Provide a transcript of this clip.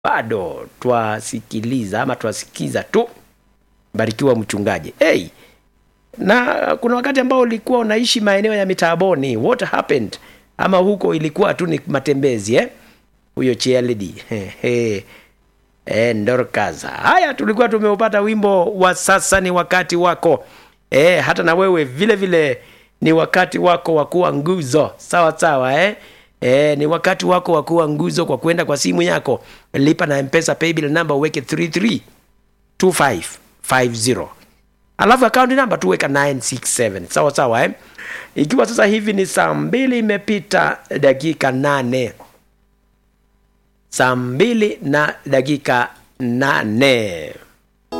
bado twasikiliza ama twasikiza tu barikiwa mchungaji hey, na kuna wakati ambao ulikuwa unaishi maeneo ya mitaaboni what happened ama huko ilikuwa tu ni matembezi eh? huyo chielidi e, ndorkaza haya tulikuwa tumeupata wimbo wa sasa ni wakati wako e, hata na wewe vile vile ni wakati wako wa kuwa nguzo sawa sawa eh? E, ni wakati wako wa kuwa nguzo kwa kwenda kwa simu yako lipa na mpesa paybill number uweke 332550 alafu akaunti namba tuweka 967 sawa sawa eh? ikiwa sasa hivi ni saa mbili imepita dakika nane saa mbili na dakika nane